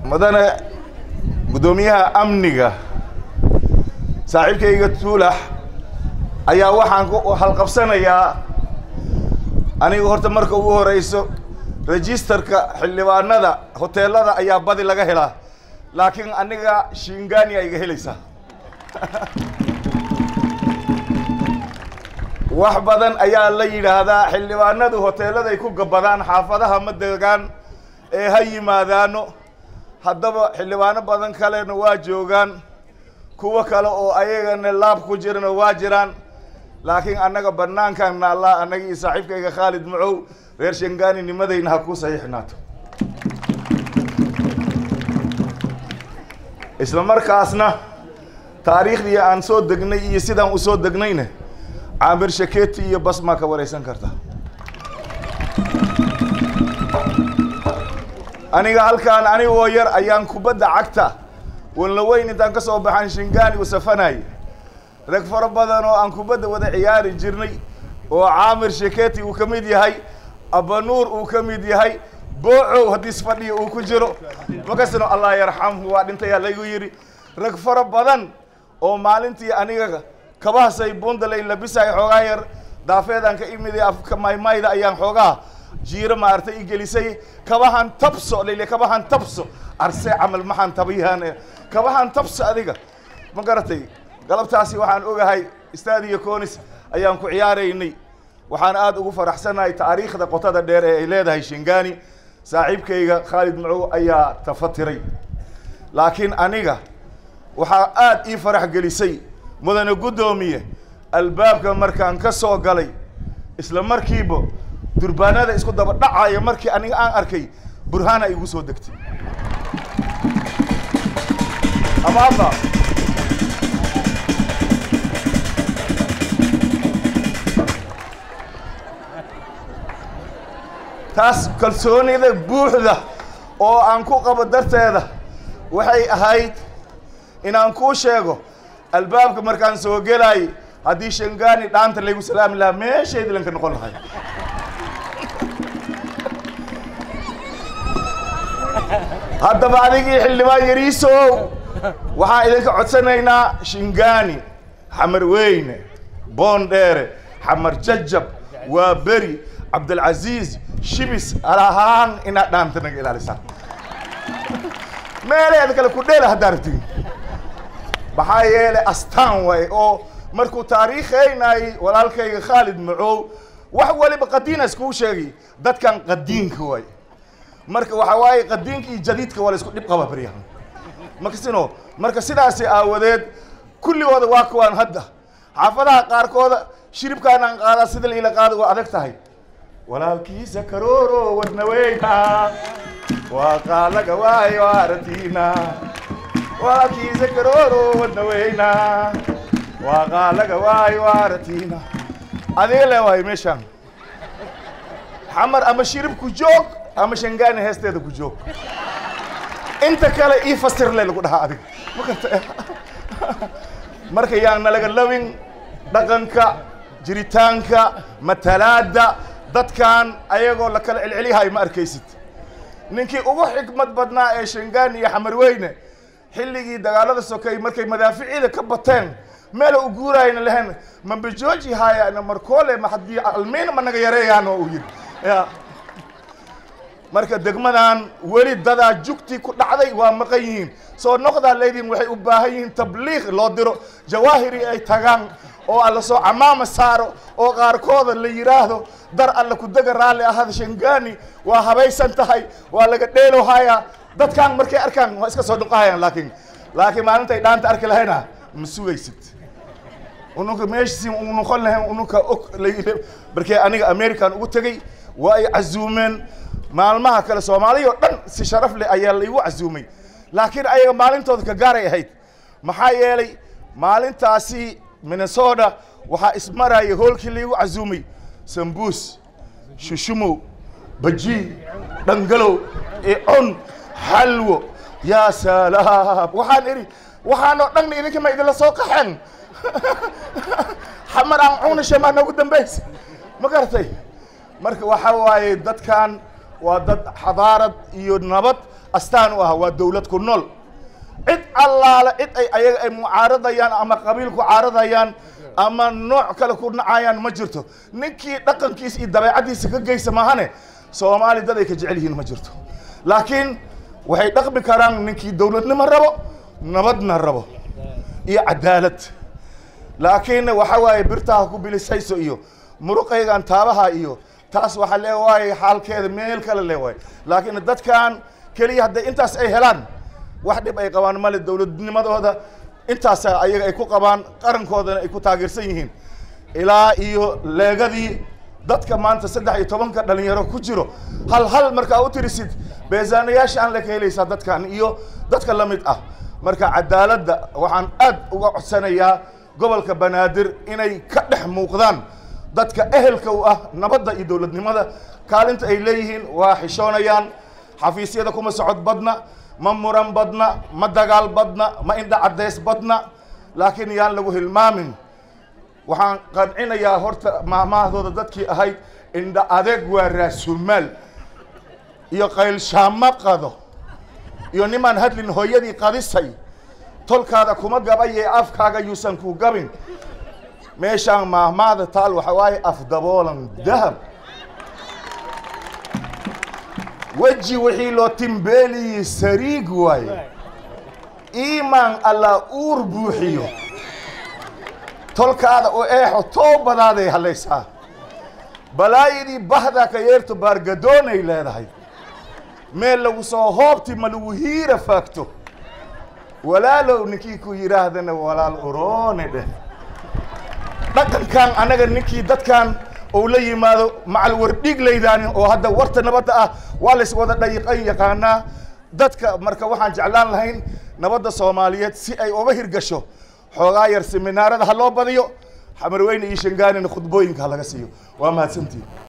mudane guddoomiyaha amniga saaxiibkayga tuulax ayaa waxaan ku halqabsanayaa aniga horta marka ugu horeyso registerka xildhibaanada hoteelada ayaa badi laga helaa laakiin aniga shingani a iga helaysaa wax badan ayaa la yidhaahdaa xildhibaanadu hoteeladay ku gabadaan xaafadaha ma degaan ee ha yimaadaano haddaba xildhibaano badan kalena waa joogaan kuwo kale oo ayagana laab ku jirana waa jiraan laakiin annaga banaankan naallaa annaga iyo saaxiibkayga khaalid macow reer shangani nimadayna ha ku saxiixnaato isla markaasna taariikhdii aan soo degnay iyo sidaan usoo degnayna caamir shaketi iyo basmaa ka wareysan karta aniga halkaan anigoo yar ayaan kubadda cagta walna weyn intaan ka soo baxan shingani u safanay rag fara badan oo aan kubadda wada ciyaari jirnay oo caamir shaketi uu ka mid yahay abanuur uu ka mid yahay boocow haddii isfadhiya uu ku jiro makasino allah yarxamhu waa dhintayaa lagu yidhi rag fara badan oo maalintii aniga kabahasay bundalay labisay xoogaa yar daafeedaan ka imiday afka maymayda ayaan xoogaa jiiro maaragtay i gelisay kabahan tabso lele kabahan tabso arse camal maxaan tabayaan kabahan tabso adiga ma garatay galabtaasi waxaan ogahay staadiyo conis ayaan ku ciyaaraynay waxaan aada ugu faraxsanahay taariikhda qotada dheer ee ay leedahay shingani saaxiibkayga khaalid macow ayaa tafatiray laakiin aniga waxaa aada ii farax gelisay mudane guddoomiye albaabka markaan ka soo galay isla markiiba durbaanada isku daba dhacaya markii aniga aan arkay burhaana igu soo degtay amaaba taas kalsoonida buuxda oo aan ku qabo darteeda waxay ahayd inaan kuu sheego albaabka markaan soo gelaayay haddii shangani dhaanta laygu salaami lahaa meeshaydi lanka noqon lahay haddaba adigii xildhibaan yariisow waxaan idinka codsanaynaa shingani xamar weyne boondheere xamar jajab waa beri cabdilcaziiz shibis alahaan inaad dhaanta naga ilaalisaan meeleeda kale ku dheela haddaa rabtiin maxaa yeelay astaan waay oo markuu taariikhaynayay walaalkayga khaalid macow wax waliba qadiina iskuu sheegay dadkan qadiinka waay marka waxaa waaye qadiinka iyo jadiidka waa la isku dhib qaba baryahan makasino marka sidaasi aawadeed kulligooda waa kuwaan hadda xaafadaha qaarkooda shiribkaan aan qaadaa sida laila qaada waa adag tahay walaalkiisa karooro wadna weyna waa qaalaga waayo aratiina walaalkiisa karooro wadna weyna waa qaalaga waayo aratiina adiga le waayo meeshaan xamar ama shirib ku joog ama shangani heesteeda ku joog inta kale ii fasir le lagu dhahaa adiga makarta marka yaan nalaga labin dhaqanka jiritaanka matalaada dadkan ayagoo la kala celceliyahay ma arkaysid ninkii ugu xikmad badnaa ee shangani iyo xamarweyne xilligii dagaalada sokay markay madaaficida ka bateen meel u guurayna lahayn mambajooji haayana markoole ma haddii almiin ma naga yareeyaano uu yidhi ya marka degmadan weli dadaa jugtii ku dhacday waa maqan yihiin soo noqdaa leydin waxay u baahan yihiin tabliiq loo diro jawaahiri ay tagaan oo alla soo camaama saaro oo qaarkooda la yidhaahdo dar alla ku dega raalli ahada shangani waa habaysan tahay waa laga dheelo hayaa dadkan markay arkaan waa iska soo dhuqahayaan laakiin laakiin maalintay dhaanta arki lahayna ma sugaysid ununka meeshasi u noqon lahayn ununka og markee aniga american ugu tegey waa ay casuumeen maalmaha kale soomaaliya oo dhan si sharaf leh ayaa laigu casuumay laakiin ayaga maalintooda ka gaaray ahayd maxaa yeelay maalintaasi minnesota waxaa ismaraya hoolkii laigu casuumay sambuus shushumow baji dhangalow icun xalwo yaa salaam waxaan idhi waxaan oo dhanna idinka ma idinla soo qaxeen xamar aan cunashe maa noogu dambaysa ma garatay marka waxa waaye dadkan waa dad xadaarad iyo nabad astaan u ah waa dowlad ku nool cid allaale cid ay ayaga ay mucaaradayaan ama qabiil ku caaradayaan ama nooc kale ku nacayaan ma jirto ninkii dhaqankiisa iyo dabeecaddiisa ka geysa maahane soomaali dad ay ka jecel yihiin ma jirto laakiin waxay dhaqmi karaan ninkii dowladnimo rabo nabadna rabo iyo cadaalad laakiin waxa waaye birtaha ku bilisayso iyo muruqaygan taabaha iyo taas waxaa leewaaye xaalkeeda meel kale leewaaye laakiin dadkan keliya hadday intaas ay helaan wax dhib ay qabaan male dowladnimadooda intaas ayaga ay ku qabaan qarankoodana ay ku taageersan yihiin ilaa iyo leegadii dadka maanta saddex iyo tobanka dhalinyaro ku jiro hal hal markaa u tirisid beesaanayaasha aan la ka helaysaa dadkan iyo dadka la mid ah marka cadaaladda waxaan aad uga codsanayaa gobolka banaadir inay ka dhex muuqdaan dadka ehelka u ah nabadda iyo dowladnimada kaalinta ay leeyihiin waa xishoonayaan xafiisyada kuma socod badna ma muran badna ma dagaal badna ma indha caddays badna laakiin yaan lagu hilmaamin waxaan qancinayaa horta maahmaahdooda dadkii ahayd indha adeeg waa raasumaal iyo qaylshaamo qado iyo nimaan hadlin hooyadii qadisay tolkaada kuma gabaye afkaaga yuusan ku gabin meeshaan maahmaahda taal waxa waaye afdaboolan dahab weji wixii loo timbeeliyey sariig waaye iimaan allah uur buuxiyo tolkaada u eexo toobadaaday halaysaa balaayadii bahdaa ka yeerto baargadoonay leedahay meel lagu soo hoobti ma lagu hiira faagto walaalow ninkii ku yidhaahdana walaal uroone dheh dhaqankan annaga ninkii dadkan ou la yimaado macal wardhiglaydaani oo hadda warta nabadda ah waa lays wada dhayiqan yaqaanaa dadka marka waxaan jeclaan lahayn nabadda soomaaliyeed si ay uga hirgasho xoogaa yar seminaarada ha loo badiyo xamarweyne iyo shangaanina khudbooyinka ha laga siiyo waa mahadsantiin